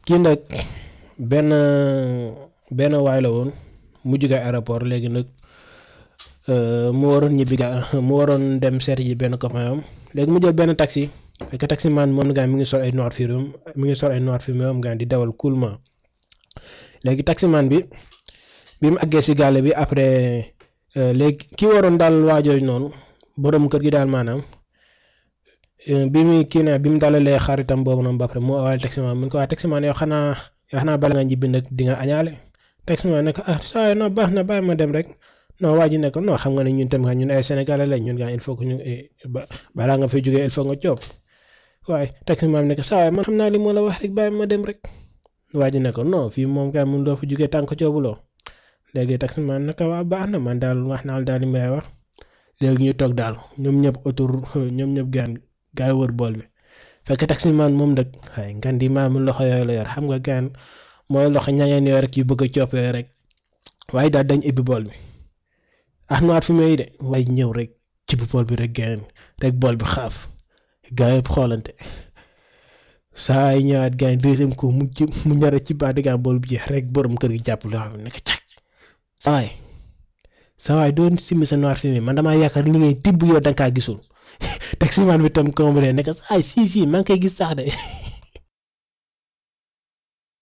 kii nag benn benn waay la woon mu jóge aéroport léegi nag mu waroon ñibbi ga mu waroon dem seet ji benn copain am léegi mu jël benn taxi fekk taxi man moom gaa mi ngi sol ay noir fumé mi ngi sol ay noir fumé moom gaa di dawal coolement léegi taxi man bi bi mu àggee si gàlle bi après léegi ki waroon daal waajooju noonu borom kër gi daal maanaam bi muy kii ne bi mu dalalee xaritam boobu noonu ba pare mu awal taximan mu ne ko waa taximan yow xanaa yow xanaa bala nga ñibbi nag di nga añaale taximan ne ko ah saa non baax na bàyyi ma dem rek non waa ji ne ko non xam nga ne ñun tamit ñun ay sénégalais lañ ñun gaa il faut que ñu balaa nga fay jógee il faut nga coob waaye taximan ne ko saa man xam naa li moo la wax rek bàyyi ma dem rek waa ji ne ko non fii moom kay mun doo fa jógee tànk coobuloo léegi taximan ne ko waa baax na man daal wax naa daal li may wax léegi ñu toog daal ñoom ñëpp autour ñoom ñëpp gaan gaa yi wër bool bi fekk taximan moom nag waaye ngan di maam loxo yooyu la yor xam nga gaan mooy loxo ñangeen yooyu rek yu bëgg a coop yooyu rek waaye daal dañ ibbi bool bi ah noir fi may de waaye ñëw rek ci bu bool bi rek gaan rek bool bi xaaf gaa yëpp xoolante saa yi ñëwaat gaan deuxième coup mu mu ñara ci baat gaan bool bi jeex rek borom kër gi jàpp loo xam ne ko càkk sawaay sawaay doon simmi sa noir fumé man damaa yaakaar li ngay tibb yow da nga kaa gisul taximan bi tam comprendre ne ko ay si si maa ngi koy gis sax de